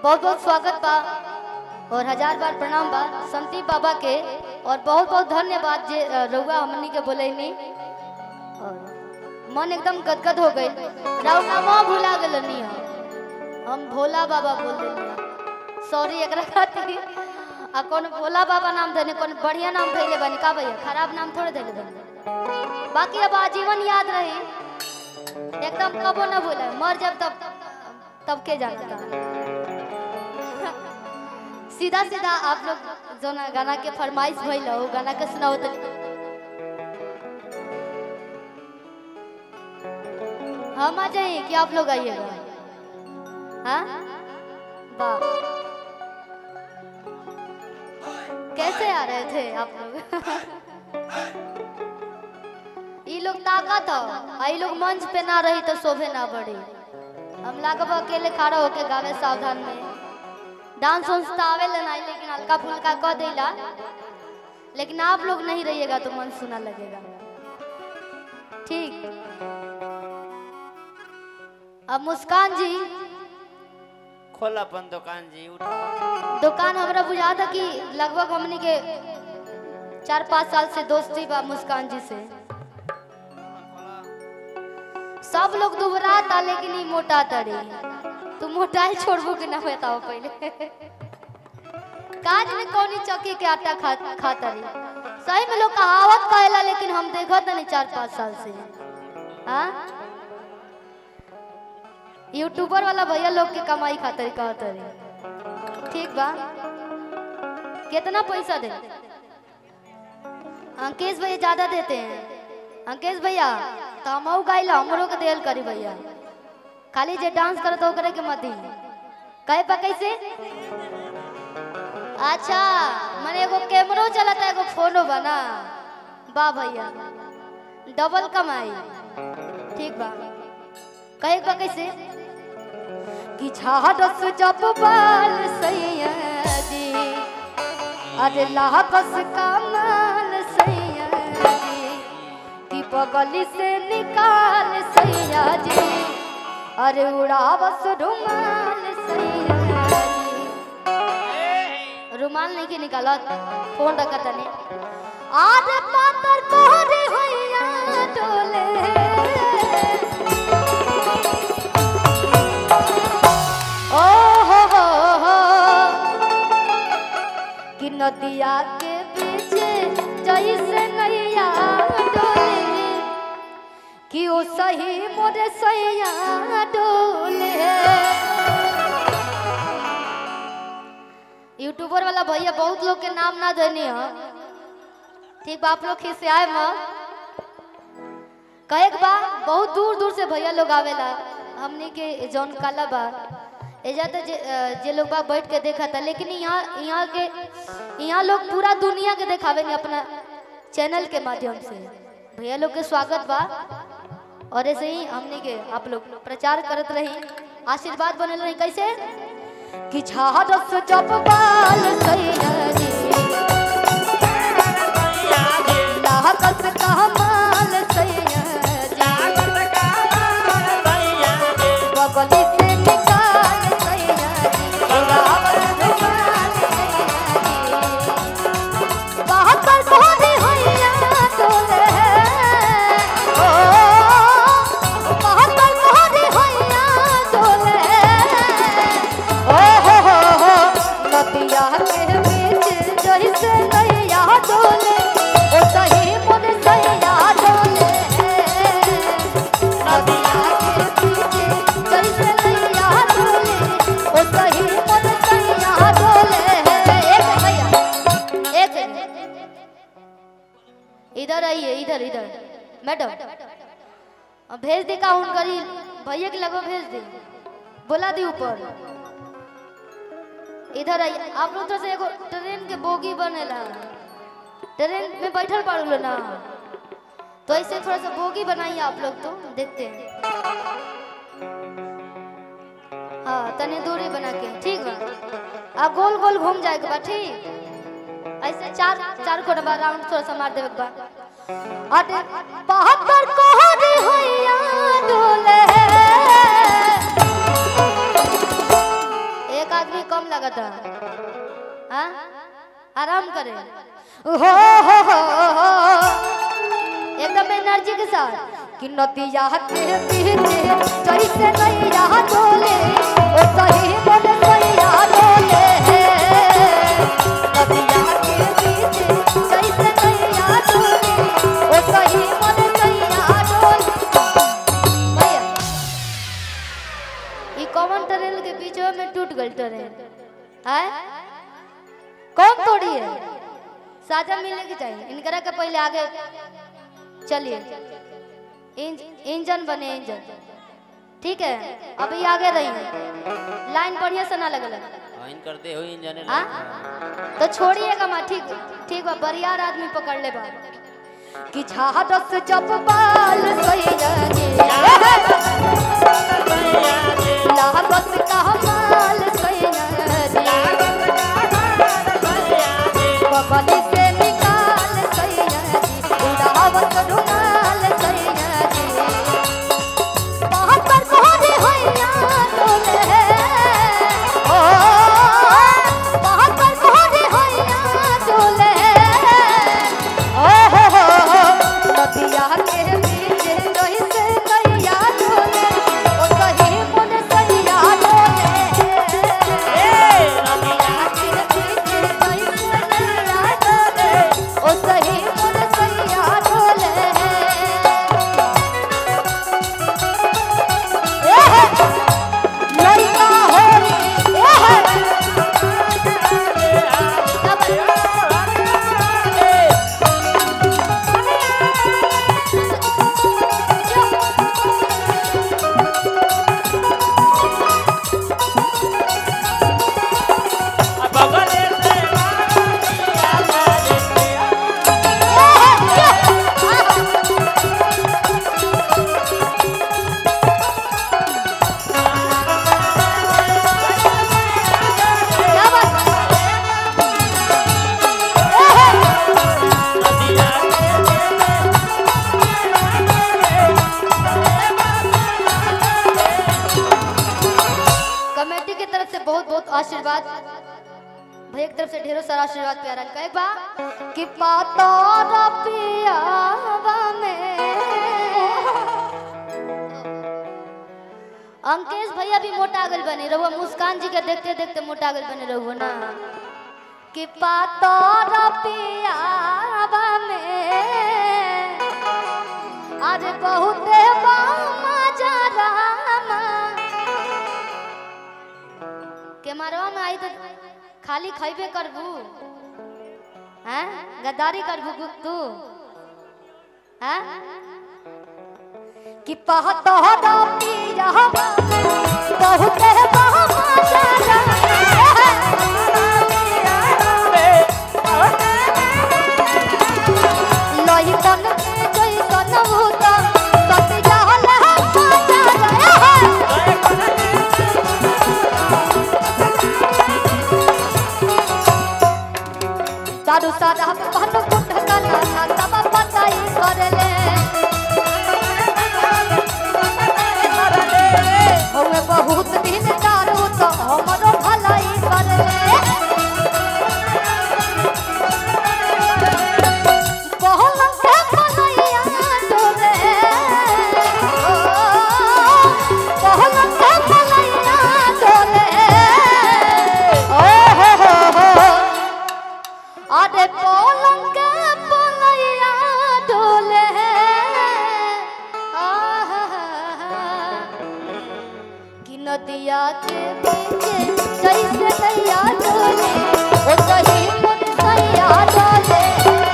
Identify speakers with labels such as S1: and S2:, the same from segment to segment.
S1: बहुत बहुत स्वागत बा और हजार बार प्रणाम बा संती बाबा के और बहुत बहुत धन्यवाद जे अ, रउआ हमनी के बोलेनी और मन एकदम गदगद हो गई राउ नामा भुला गेलनी हम हम भोला बाबा बोल देनी सॉरी एकरा खातिर आ कौन भोला बाबा नाम देने कौन बढ़िया नाम धैले बनी का भैया खराब नाम थोड़े धैले बनी बाकी अब आजीवन याद रही एकदम कबो ना भूले मर जब तब तब के जानता सीधा सीधा आप लोग जो ना गाना के फरमाइश भइल हो गाना के सुनाओ तो हम आ जाए कि आप लोग आइएगा हाँ वाह कैसे आ रहे थे आप लोग ई लोग ताकत हो ई लोग मंच पे ना रही तो शोभे ना बढ़ी हम लागब अकेले खड़ा होके गावे सावधान में डांस उन्स तो आवे नहीं लेकिन हल्का फुल्का कह देला लेकिन आप लोग नहीं रहिएगा तो मन सुना लगेगा ठीक अब मुस्कान जी
S2: खोल अपन दुकान जी उठ
S1: दुकान हमरा बुझा था कि लगभग हमनी के चार पाँच साल से दोस्ती बा मुस्कान जी से सब लोग दुबरा था लेकिन ई मोटा तड़ी तू मोटाई छोड़बो कि ना बताओ पहले काज में कौनी चौकी के आटा खा खाता रही सही में लोग कहावत कहेला लेकिन हम देखत नहीं चार पाँच साल से हाँ यूट्यूबर वाला भैया लोग के कमाई खातिर कहत रही ठीक बा कितना पैसा दे अंकेश भैया ज्यादा देते हैं अंकेश भैया तो हम गाइला हमरो के देल करी भैया खाली जे डांस करत हो करे के मत दी कहे पा कैसे अच्छा मने एगो कैमरो चलता एगो फोनो बना बा भैया डबल कमाई ठीक बा कहे पा कैसे कि झाड़स जब बाल सैया जी अरे लापस कमाल सैया जी कि बगली से निकाल सैया जी अरे उड़ावस रुमाल सैया जी रुमाल नहीं के निकालत फोन रखत तने आज पातर कोहरे होइया डोले ओ हो हो हो कि नदिया के बीच जैसे नैया डोले कि ओ सही मोरे सैया डोले यूट्यूबर वाला भैया बहुत लोग के नाम ना देनी है ठीक बा आप लोग खिसियाए मत कहे के बा बहुत दूर दूर से भैया लोग आवेला हमनी के जौन काला बा एजा तो जे, अ, जे लोग बा बैठ के देखा था लेकिन यहाँ यहाँ के यहाँ लोग पूरा दुनिया के देखावे नहीं अपना चैनल के माध्यम से भैया लोग के स्वागत बा और ऐसे ही हमने के आप लोग प्रचार करत रही आशीर्वाद बनल रही कैसे कि झाड़स जब बाल सैया जी लाहकस कमाल सैया जी बगली से निकाल सैया जी रावण रुमाल सैया जी बहत्तर भोरी होइया डोले ओ बहत्तर भोरी होइया डोले ओ हो हो हो नदिया के बीच जैसे नैया डोले ओ सही मोर सैया डोले नदिया के बीच जैसे नैया डोले ओ सही मोर सैया डोले एक भैया एक इधर आइए इधर इधर मैडम अब भेज दे का उन करी भैया के लगो भेज दे बोला दी ऊपर इधर आइए आप लोग तो से एगो ट्रेन के बोगी बनेला ट्रेन में बैठल पड़ लो ना तो ऐसे थोड़ा सा बोगी बनाइए आप लोग तो देखते हैं हाँ तने दूरी बना के ठीक बा अब गोल गोल घूम जाएगा बा ठीक ऐसे चार चार को बार राउंड थोड़ा सा मार देवे के बा अरे बहत्तर कोहरे होइया डोले एक आदमी लागता हाँ आराम करे हो हो हो हो एकदम एनर्जी के साथ कि नदिया के पीछे जैसे नैया डोले ओ सही मन सैया डोले नदिया के पीछे जैसे नैया डोले ओ सही मन सैया डोले भैया ई कॉमन टनल के बीच में टूट गई ट्रेन है कौन तोड़ी है साझा मिलने की चाहिए इनकरा के पहले आगे चलिए इंज, इंजन बने इंजन ठीक है अभी आगे रही लाइन बढ़िया से ना लगल
S2: इन करते हो इंजन
S1: हाँ तो छोड़िएगा माँ ठीक ठीक बा बरियार आदमी पकड़ ले बा कि झाड़स जब बाल सैयदी लागत का माल सैयदी बगली से निकाल सैयदी उड़ावत रुमाल सैयदी बाहर मोरे होइया डोले ओ बाहर मोरे होइया डोले ओ हो हो नदिया के बीच रही से नैया डोले ओ सही मन सैया डोले नदिया के बीच रही से नैया डोले ओ सही मन सैया डोले लड़का होली क्या बात कमेटी की तरफ से बहुत बहुत आशीर्वाद भैया की तरफ से ढेरों सारा आशीर्वाद प्यारा कहे बा कि पातोरा पियावा में अंकेश भैया भी मोटा गल बने रहुआ मुस्कान जी के देखते देखते मोटा गल बने रहुआ ना कि पातोरा पियावा में आज बहुते बामा जा रामा के मारवा में आई तो खाली खैबे करबू हैं गद्दारी करबू गु- तू हैं कि पहत हो पिया बहुत बामा जा लही तन के जैसन भूत सतिया लहा जा दारू सादा पहन कुट काना ना सब पताई करले होवे बहुत दिन दारू तो हमरो भलाई करले बहलन के भलैया डोले ओ बहलन के भलैया डोले ओ हो हो हो अरे पलंग के पलैया डोले कि नदिया के बीच जैसे नैया डोले ओ सही मन सैया डोले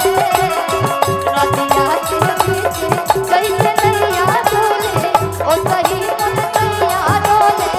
S1: नदिया के बीच जैसे नैया डोले ओ सही मन सैया डोले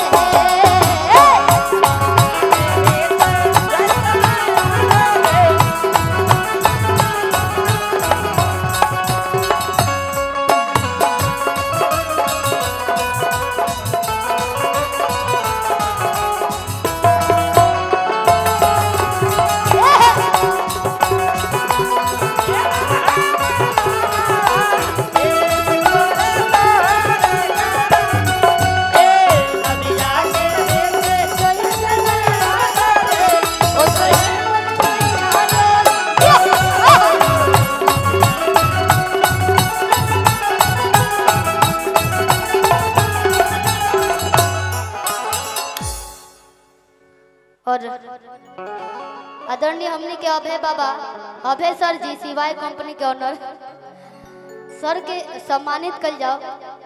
S1: और आदरणीय हमनी के अभय बाबा अभय सर जी सिवाय कंपनी के ऑनर सर के सम्मानित कल जाओ